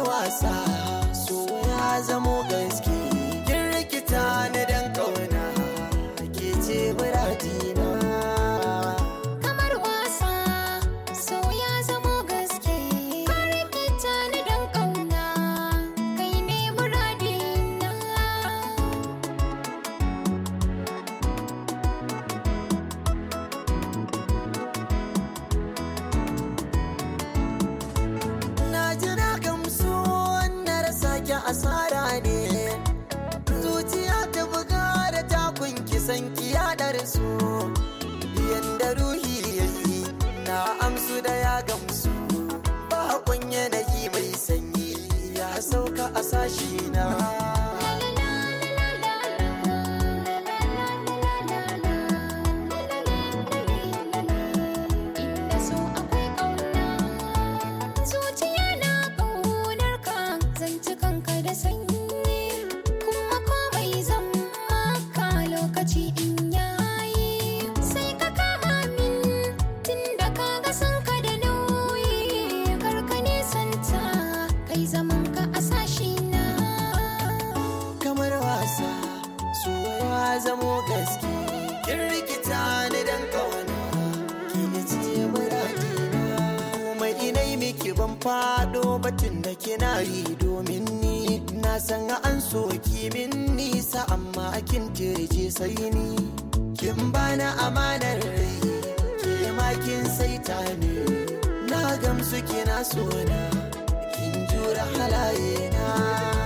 wasa so ya zamo gaske kin rikita ni dan kauna ke ce muradina kamar wasa so ya zamo gaske ka rikita ni dan kauna kai ne muradina na ji na gamsu na rasa ki asara ne zuciya ta buga da takun kisan ki yaɗar su yanda ruhi yayi na amsu da ya gamsu ba kwanye da yi mai sanyi ya sauka a sashi na Inda so akwai ƙauna Zuciya na ƙaunar ka Zanci kanka da sanyi Kuma komai zan maka lokaci in yayi Sai ka kama min Tunda ka ga san ka da nauyi Karka nisanta Kai zaman ka a sashi na kamar wasa so ya zamo gaske kin rikita ni dan kauna ki ce muradina mai inai miki ban fado batun da kina yi domin ni na san an so ki min nisa amma kin tirje sai ni kin bana amanar rai ke ma kin saita ni na gamsu kina so na kin jura halaye na